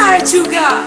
Sugar.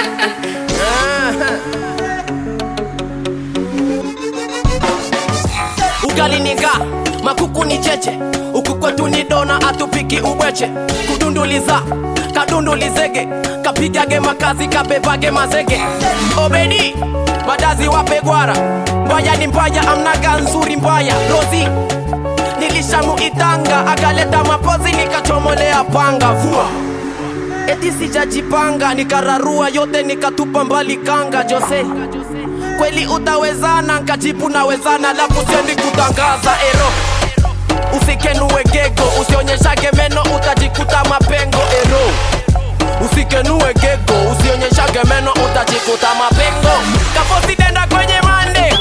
ugali ni nga makuku ni cheche uku kwetu ni dona atupiki ubweche kudunduliza kadundulizege kapigage makazi kabebage mazege obedi madazi wape gwara mbaya ni mbaya amnaga nzuri mbaya rozi nilishamuitanga akaleta mapozi nikachomolea panga vua eti sijajipanga nikararua yote nikatupa mbali kanga jose kweli utawezana nkajibu nawezana lafu sendi kutangaza ero usikenue gego usionyeshage meno utajikuta mapengo ero usikenue gego usionyeshage meno utajikuta mapengo kafosidenda kwenye mande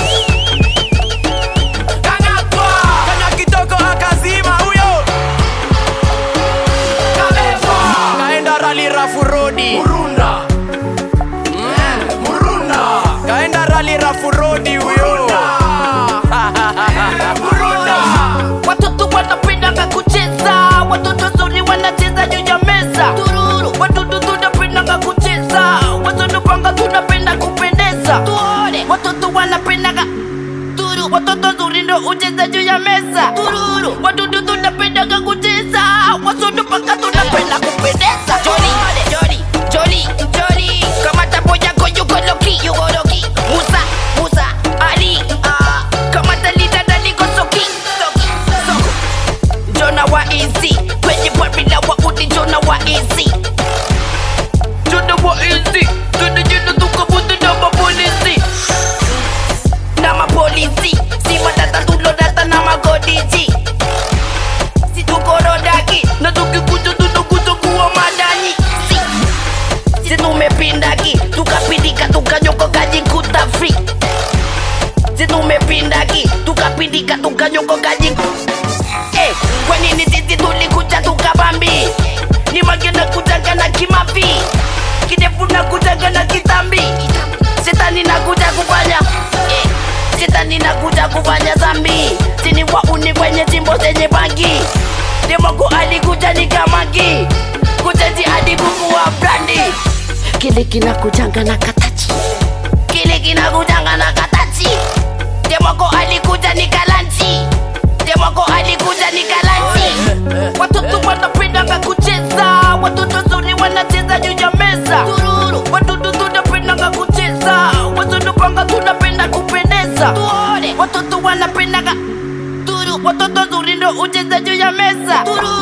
kang'atwa kanya kitoko akazima huyo kabebwa kaenda rali rafu rodi murunda Mm, murunda kaenda rali rafu rodi huyo murunda watoto wanapendanga kucheza watoto zuri wanacheza juu ya meza tururu watoto tunapendanga kucheza watoto panga tunapenda kupendeza tuone watoto wanapendanga turu watoto zuri ndo ucheza juu ya meza tururu watoto tunapendanga kucheza watoto panga tunapenda kupendeza joli joli joli joli kama tapo yako yuko loki yuko loki musa musa ali ah kama talita daliko soki soki soko Jona wa easy kwenye formula wa udi Jona wa easy Jona wa easy Jona jina tukabuti na mapolisi Na mapolisi Si matata tulo data na magodiji Si tukorodaki Na tukikuja tunakuja kuwa madani Si Si tumepindaki Tukapindika tukanyoka kajikuta free Si tumepindaki Tukapindika tukanyoka kajikuta Eh, kwa nini sisi tulikuja tukabambi ni magena kujaga na kimavi kidefu na kujaga na kitambi shetani na kuja kufanya eh, shetani na kuja kufanya zambi sini wauni kwenye jimbo zenye bangi demoko alikuja ni kamagi kujaji hadi buku wa brandi kile kinakujanga na katachi kile kinakujanga na katachi demoko alikuja ni kalanchi demoko alikuja ni kalanchi watoto wanapendanga kucheza watoto zuri wanacheza juu ya meza tururu watoto tunapendanga kucheza watoto panga tunapenda kupendeza tuone watoto wanapendanga turu watoto zuri ndo ucheza juu ya meza tururu